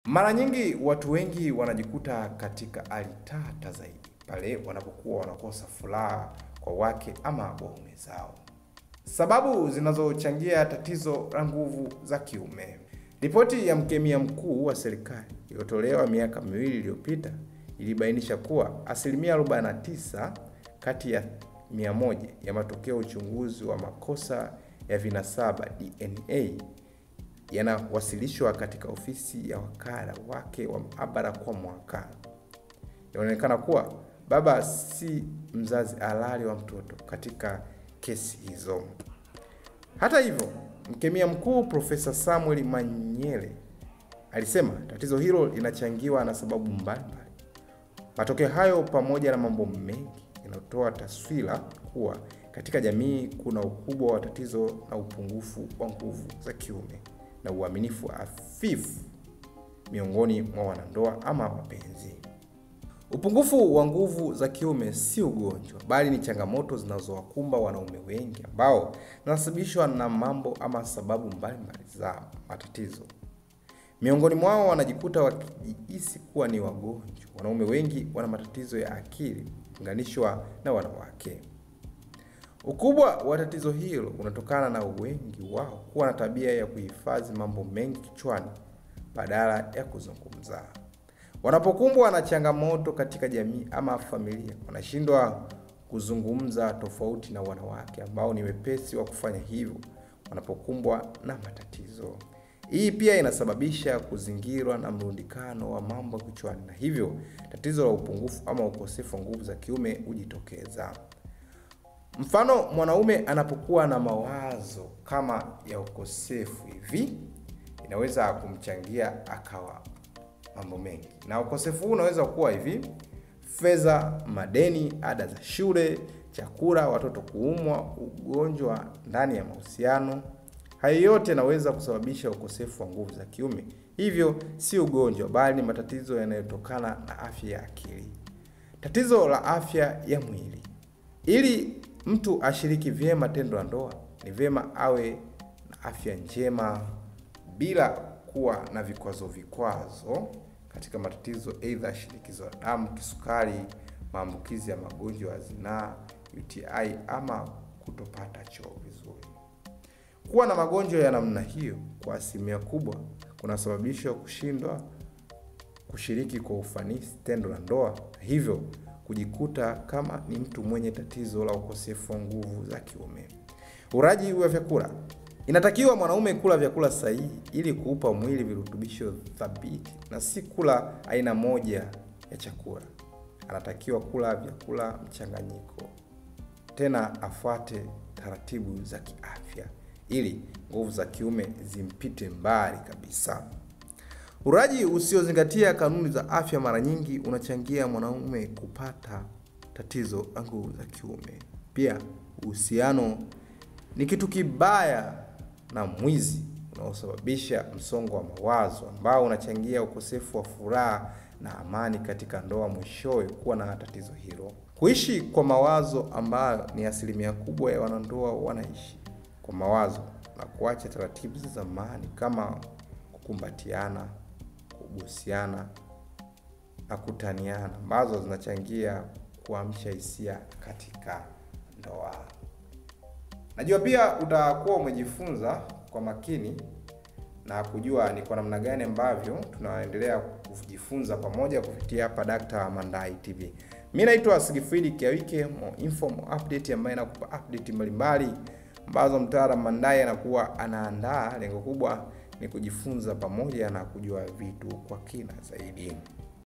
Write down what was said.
Mara nyingi watu wengi wanajikuta katika hali tata zaidi pale wanapokuwa wanakosa furaha kwa wake ama waume zao. Sababu zinazochangia tatizo la nguvu za kiume. Ripoti ya mkemia mkuu wa serikali iliyotolewa miaka miwili iliyopita ilibainisha kuwa asilimia 49 kati ya 100 ya matokeo uchunguzi wa makosa ya vinasaba DNA yanawasilishwa katika ofisi ya wakala wake wa maabara kwa mwaka. Inaonekana kuwa baba si mzazi halali wa mtoto katika kesi hizo. Hata hivyo, mkemia mkuu Profesa Samuel Manyele alisema tatizo hilo linachangiwa na sababu mbalimbali. Matokeo hayo pamoja na mambo mengi yanatoa taswira kuwa katika jamii kuna ukubwa wa tatizo na upungufu wa nguvu za kiume na uaminifu hafifu miongoni mwa wanandoa ama wapenzi. Upungufu wa nguvu za kiume si ugonjwa, bali ni changamoto zinazowakumba wanaume wengi ambao zinasababishwa na mambo ama sababu mbalimbali za matatizo. Miongoni mwao wanajikuta wakijihisi kuwa ni wagonjwa. Wanaume wengi wana matatizo ya akili kulinganishwa na wanawake. Ukubwa wa tatizo hilo unatokana na wengi wao kuwa na tabia ya kuhifadhi mambo mengi kichwani badala ya kuzungumza. Wanapokumbwa na changamoto katika jamii ama familia, wanashindwa kuzungumza, tofauti na wanawake ambao ni wepesi wa kufanya hivyo wanapokumbwa na matatizo. Hii pia inasababisha kuzingirwa na mrundikano wa mambo kichwani, na hivyo tatizo la upungufu ama ukosefu wa nguvu za kiume hujitokeza. Mfano, mwanaume anapokuwa na mawazo kama ya ukosefu hivi, inaweza kumchangia akawa mambo mengi, na ukosefu huu unaweza kuwa hivi: fedha, madeni, ada za shule, chakula, watoto kuumwa, ugonjwa ndani ya mahusiano. Hayo yote yanaweza kusababisha ukosefu wa nguvu za kiume. Hivyo si ugonjwa, bali ni matatizo yanayotokana na afya ya akili. Tatizo la afya ya mwili. Ili mtu ashiriki vyema tendo la ndoa, ni vyema awe na afya njema bila kuwa na vikwazo vikwazo katika matatizo aidha shinikizo la damu, kisukari, maambukizi ya magonjwa ya zinaa, UTI ama kutopata choo vizuri. Kuwa na magonjwa ya namna hiyo kwa asilimia kubwa kunasababisha kushindwa kushiriki kwa ufanisi tendo la ndoa, hivyo kujikuta kama ni mtu mwenye tatizo la ukosefu wa nguvu za kiume. Ulaji wa vyakula. Inatakiwa mwanaume kula vyakula sahihi ili kuupa mwili virutubisho thabiti na si kula aina moja ya chakula. Anatakiwa kula vyakula mchanganyiko, tena afuate taratibu za kiafya ili nguvu za kiume zimpite mbali kabisa. Ulaji usiozingatia kanuni za afya mara nyingi unachangia mwanaume kupata tatizo la nguvu za kiume. Pia uhusiano ni kitu kibaya na mwizi unaosababisha msongo wa mawazo ambao unachangia ukosefu wa furaha na amani katika ndoa, mwishowe kuwa na tatizo hilo. Kuishi kwa mawazo ambayo ni asilimia kubwa ya wanandoa wanaishi kwa mawazo na kuacha taratibu za zamani kama kukumbatiana, kubusiana na kutaniana ambazo zinachangia kuamsha hisia katika ndoa. Najua pia utakuwa umejifunza kwa makini na kujua ni kwa namna gani ambavyo tunaendelea kujifunza pamoja kupitia hapa Dr. Mandai TV. Mimi naitwa Sigifridi Kiawike, mo info mo update ambaye nakupa update mbalimbali ambazo mtaalamu Mandai anakuwa anaandaa. Lengo kubwa ni kujifunza pamoja na kujua vitu kwa kina zaidi.